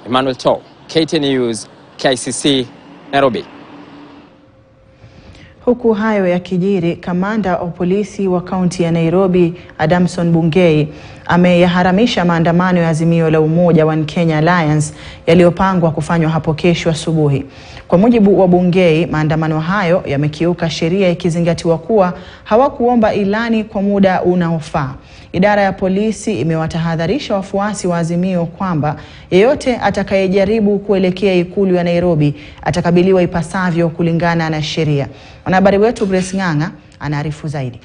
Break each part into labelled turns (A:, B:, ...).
A: Emmanuel To, KTN News, KICC, Nairobi.
B: Huku hayo yakijiri, kamanda wa polisi wa kaunti ya Nairobi Adamson Bungei ameyaharamisha maandamano ya Azimio la Umoja One Kenya Alliance yaliyopangwa kufanywa hapo kesho asubuhi. Kwa mujibu wa Bungei, maandamano hayo yamekiuka sheria ikizingatiwa kuwa hawakuomba ilani kwa muda unaofaa. Idara ya polisi imewatahadharisha wafuasi wa Azimio kwamba yeyote atakayejaribu kuelekea ikulu ya Nairobi atakabiliwa ipasavyo kulingana na sheria. Mwanahabari wetu Grace Ng'ang'a anaarifu zaidi.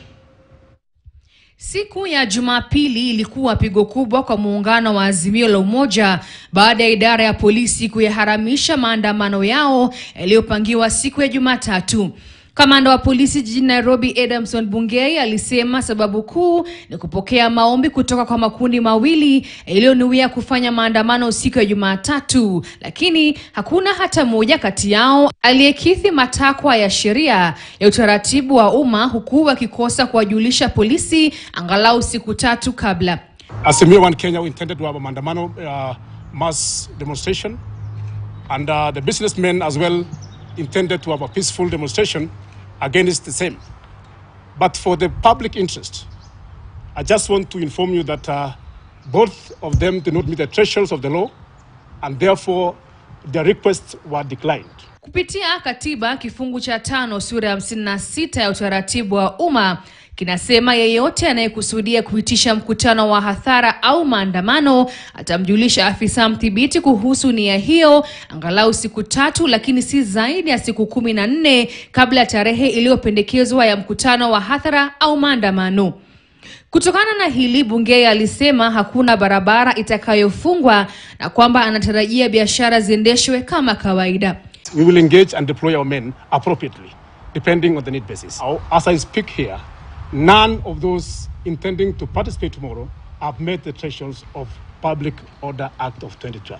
C: Siku ya Jumapili ilikuwa pigo kubwa kwa muungano wa Azimio la Umoja baada ya idara ya polisi kuyaharamisha maandamano yao yaliyopangiwa siku ya Jumatatu. Kamanda wa polisi jijini Nairobi Adamson Bungei alisema sababu kuu ni kupokea maombi kutoka kwa makundi mawili yaliyonuia kufanya maandamano siku ya Jumatatu, lakini hakuna hata moja kati yao aliyekidhi matakwa ya sheria ya utaratibu wa umma, huku wakikosa kuwajulisha polisi angalau siku tatu kabla.
D: Azimio One Kenya we intended to have a maandamano uh, mass demonstration and uh, the businessmen as well intended to have a peaceful demonstration against the same. But for the public interest, I just want to inform you that uh, both of them did not meet the thresholds of the law and therefore their requests were declined.
C: Kupitia katiba kifungu cha tano sura ya hamsini na sita ya utaratibu wa umma kinasema yeyote anayekusudia kuitisha mkutano wa hadhara au maandamano atamjulisha afisa mdhibiti kuhusu nia hiyo angalau siku tatu, lakini si zaidi ya siku kumi na nne kabla ya tarehe iliyopendekezwa ya mkutano wa hadhara au maandamano. Kutokana na hili, Bungei alisema hakuna barabara itakayofungwa na kwamba anatarajia biashara ziendeshwe kama kawaida.
D: We will engage and deploy our men appropriately, depending on the need basis. Now, As I speak here, none of those intending to participate tomorrow have met the thresholds of Public Order Act of 2012.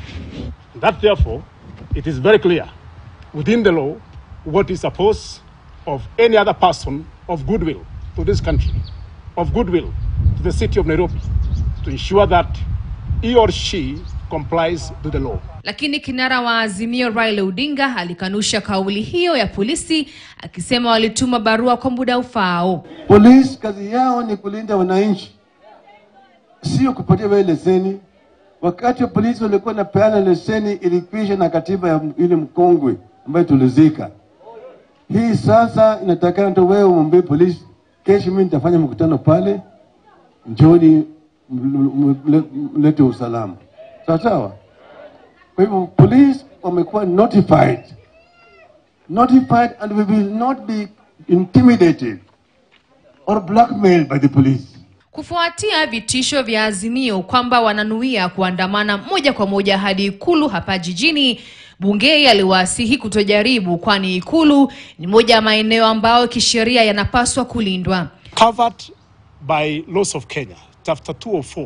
D: That therefore, it is very clear within the law what is supposed of any other person of goodwill to this country, of goodwill to the city of Nairobi, to ensure that he or she complies with the law.
C: Lakini kinara wa Azimio Raila Odinga alikanusha kauli hiyo ya polisi akisema walituma barua kwa muda ufaao.
E: Polisi kazi yao ni kulinda wananchi, sio kupatia wewe leseni. Wakati wa polisi walikuwa napeana leseni, ilikwisha na katiba ya ile mkongwe ambayo tulizika. Hii sasa inatakana tu wewe umwambie polisi, kesho mimi nitafanya mkutano pale, njoni mlete usalama, sawa sawa. Kwa hivyo polisi wamekuwa notified, notified and we will not be intimidated or blackmailed by the police.
C: Kufuatia vitisho vya Azimio kwamba wananuia kuandamana moja kwa moja hadi ikulu hapa jijini, Bungei aliwasihi kutojaribu, kwani ikulu ni moja ya maeneo ambayo kisheria yanapaswa kulindwa.
D: covered by laws of Kenya, chapter 204,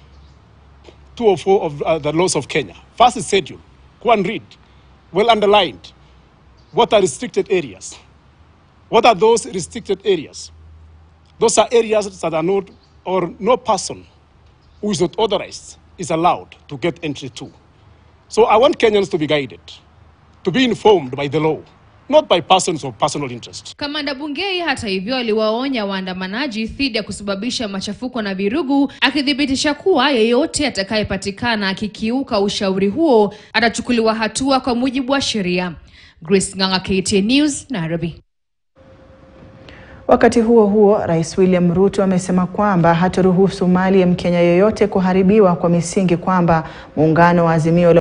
D: 204 of uh, the laws of Kenya. First schedule, go and read, well underlined. What are restricted areas? What are those restricted areas? Those are areas that are not, or no person who is not authorized is allowed to get entry to. So I want Kenyans to be guided, to be informed by the law, not by persons of personal interest.
C: Kamanda Bungei hata hivyo aliwaonya waandamanaji dhidi ya kusababisha machafuko na virugu, akithibitisha kuwa yeyote atakayepatikana akikiuka ushauri huo atachukuliwa hatua kwa mujibu wa sheria. Grace Ng'ang'a, KTN News, Nairobi.
B: Wakati huo huo, Rais William Ruto amesema kwamba hataruhusu mali ya Mkenya yoyote kuharibiwa kwa misingi kwamba muungano wa Azimio la